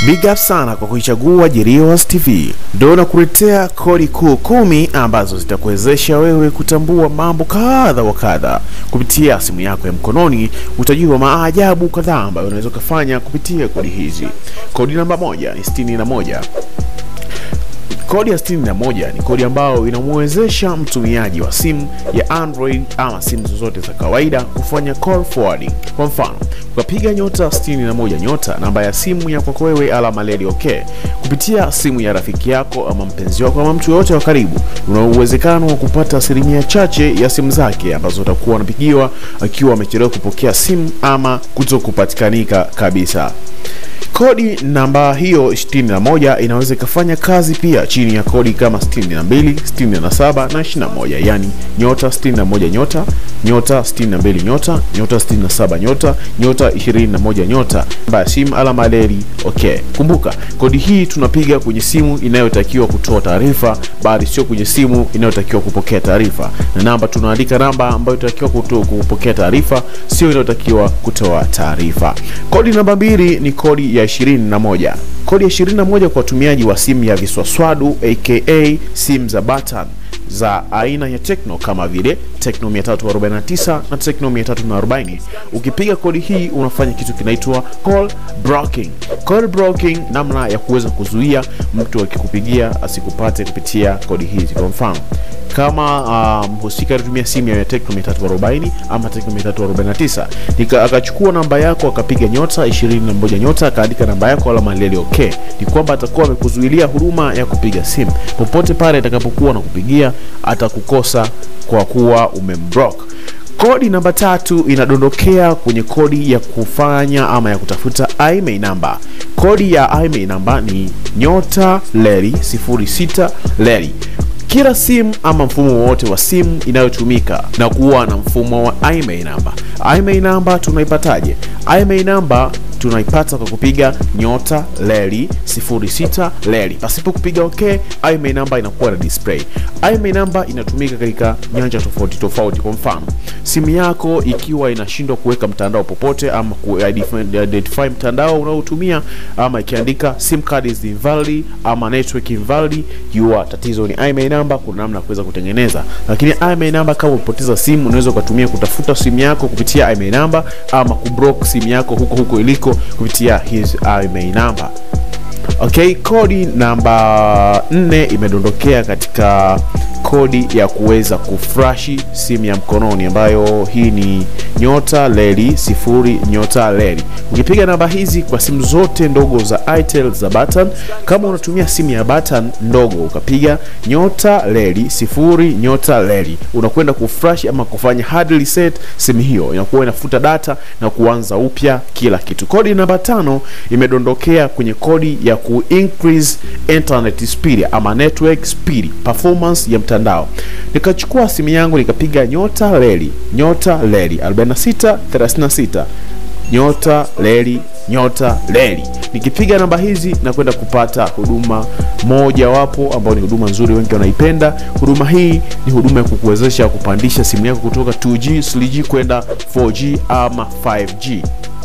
Big up sana kwa kuichagua Jerios TV. Ndio nakuletea kodi kuu kumi ambazo zitakuwezesha wewe kutambua mambo kadha wa kadha kupitia simu yako ya mkononi. Utajua maajabu kadhaa ambayo unaweza ukafanya kupitia kodi hizi. Kodi namba moja ni sitini na moja. Kodi ya 61 ni kodi ambayo inamwezesha mtumiaji wa simu ya Android ama simu zozote za kawaida kufanya call forwarding. Kwa mfano, ukapiga nyota 61 nyota namba ya simu ya kwako wewe alama leli okay kupitia simu ya rafiki yako ama mpenzi wako ama mtu yoyote wa karibu, una uwezekano wa kupata asilimia chache ya simu zake ambazo utakuwa unapigiwa akiwa amechelewa kupokea simu ama kuto kupatikanika kabisa. Kodi namba hiyo 61 inaweza ikafanya kazi pia chini ya kodi kama 62, 67 na 21, yani nyota 61 nyota nyota 62 nyota nyota 67 nyota nyota 21 nyota namba ya simu alama leli okay. Kumbuka kodi hii tunapiga kwenye simu inayotakiwa kutoa taarifa, bali sio kwenye simu inayotakiwa kupokea taarifa, na namba tunaandika namba ambayo inatakiwa kupokea taarifa, sio inayotakiwa kutoa taarifa. Kodi namba mbili ni kodi ya 21. Kodi ya 21 kwa watumiaji wa simu ya viswaswadu aka simu za button za aina ya Tecno kama vile Tecno 349 na Tecno 340. Ukipiga kodi hii unafanya kitu kinaitwa call blocking. Call blocking, namna ya kuweza kuzuia mtu akikupigia asikupate kupitia kodi hizi. Kwa mfano kama mhusika um, alitumia simu ya Tecno 340 ama Tecno 349 nika akachukua namba yako akapiga nyota 21 nyota akaandika namba yako alama leli okay, ni kwamba atakuwa amekuzuilia huduma ya kupiga simu. Popote pale atakapokuwa na kupigia atakukosa kwa kuwa umemblock. Kodi namba tatu inadondokea kwenye kodi ya kufanya ama ya kutafuta IMEI namba. Kodi ya IMEI namba ni nyota leli 06 leli kila simu ama mfumo wowote wa simu inayotumika na kuwa na mfumo wa IMEI namba. IMEI namba tunaipataje? IMEI namba tunaipata kwa kupiga nyota leli 06 leli pasipo kupiga okay. IMEI namba inakuwa na display. IMEI namba inatumika katika nyanja tofauti tofauti. Kwa mfano, simu yako ikiwa inashindwa kuweka mtandao popote ama kuidentify mtandao unaotumia ama ikiandika sim card is invalid ama network invalid, jua tatizo ni IMEI namba. Kuna namna ya kuweza kutengeneza, lakini IMEI namba kama upoteza simu, unaweza ukatumia kutafuta simu yako kupitia IMEI namba ama kublock simu yako huko huko iliko kupitia his IMEI namba. Okay, kodi namba nne imedondokea katika kodi ya kuweza kufrashi simu ya mkononi ambayo hii ni nyota leli sifuri nyota leli. Ukipiga namba hizi kwa simu zote ndogo za Itel za button, kama unatumia simu ya button ndogo ukapiga nyota leli sifuri nyota leli, unakwenda kufresh ama kufanya hard reset simu hiyo, inakuwa inafuta data na kuanza upya kila kitu. Kodi namba tano imedondokea kwenye kodi ya ku increase internet speed ama network speed performance ya mtandao. Nikachukua simu yangu nikapiga nyota leli nyota leli 46 36 nyota leli nyota leli. Nikipiga namba hizi na kwenda kupata huduma moja wapo ambao ni huduma nzuri, wengi wanaipenda. Huduma hii ni huduma ya kukuwezesha kupandisha simu yako kutoka 2G 3G kwenda 4G ama 5G.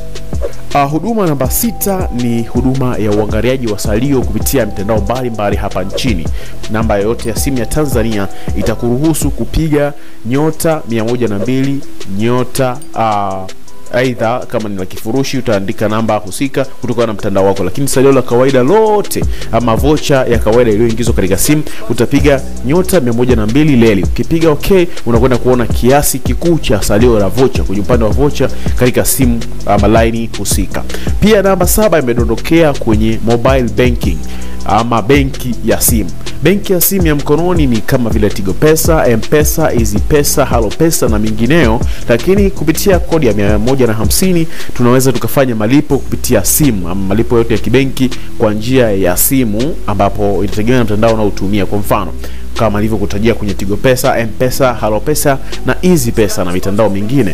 Uh, huduma namba sita ni huduma ya uangaliaji wa salio kupitia mitandao mbalimbali hapa nchini. Namba yoyote ya simu ya Tanzania itakuruhusu kupiga nyota 102 nyota uh, aidha kama ni la kifurushi utaandika namba husika kutokana na mtandao wako, lakini salio la kawaida lote ama vocha ya kawaida iliyoingizwa katika simu utapiga nyota 102 leli. Ukipiga okay, unakwenda kuona kiasi kikuu cha salio la vocha kwenye upande wa vocha katika simu ama laini husika. Pia namba saba imedondokea kwenye mobile banking ama benki ya simu. Benki ya simu ya mkononi ni kama vile Tigo Pesa, M-Pesa, Easy Pesa, Halo Pesa na mingineo, lakini kupitia kodi ya mia moja na hamsini tunaweza tukafanya malipo kupitia simu ama malipo yote ya kibenki kwa njia ya simu, ambapo itategemea na mtandao unaotumia. Kwa mfano kama nilivyokutajia kwenye Tigo Pesa, M-Pesa, Halo Pesa na Easy Pesa na mitandao mingine.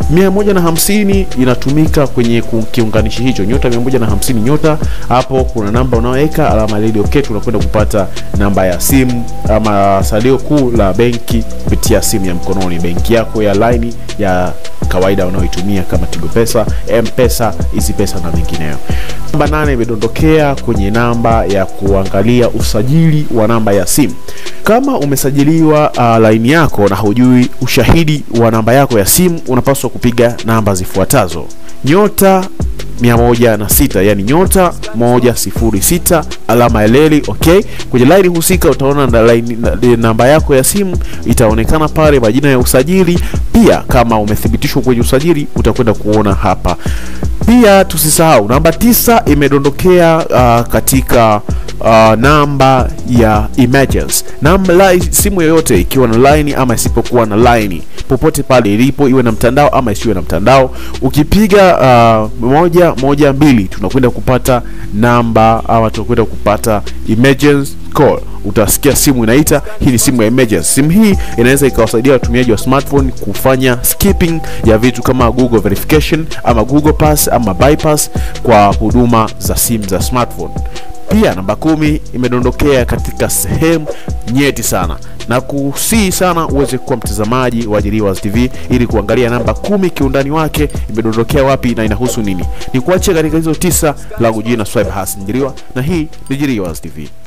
150 inatumika kwenye kiunganishi hicho nyota 150 nyota, hapo kuna namba unaoweka alama leli okay, tunakwenda kupata namba ya simu ama salio kuu la benki kupitia simu ya mkononi, benki yako ya laini ya kawaida unaoitumia kama Tigo Pesa, M-Pesa, Easy Pesa na mengineyo. Namba nane imedondokea kwenye namba ya kuangalia usajili wa namba ya simu. Kama umesajiliwa uh, laini yako na hujui ushahidi wa namba yako ya simu, unapaswa kupiga namba zifuatazo: nyota 106 yani nyota 106 alama ya leli. Okay, kwenye laini husika utaona na line, na, namba yako ya simu itaonekana pale, majina ya usajili pia. Kama umethibitishwa kwenye usajili utakwenda kuona hapa pia. Tusisahau namba tisa imedondokea uh, katika uh, namba ya emergency namba line, simu yoyote ikiwa na line ama isipokuwa na line popote pale ilipo, iwe na mtandao ama isiwe na mtandao, ukipiga uh, moja moja mbili tunakwenda kupata namba ama tunakwenda kupata emergency call. Utasikia simu inaita. Hii ni simu ya emergency. Simu hii inaweza ikawasaidia watumiaji wa smartphone kufanya skipping ya vitu kama Google verification ama Google Pass ama bypass kwa huduma za simu za smartphone. Pia namba kumi imedondokea katika sehemu nyeti sana na kusii sana uweze kuwa mtazamaji wa Jiriwas TV ili kuangalia namba kumi kiundani wake imedondokea wapi na inahusu nini. Ni kuache katika hizo tisa, langu jina Swaib Hassan Jiriwa na hii ni Jiriwas TV.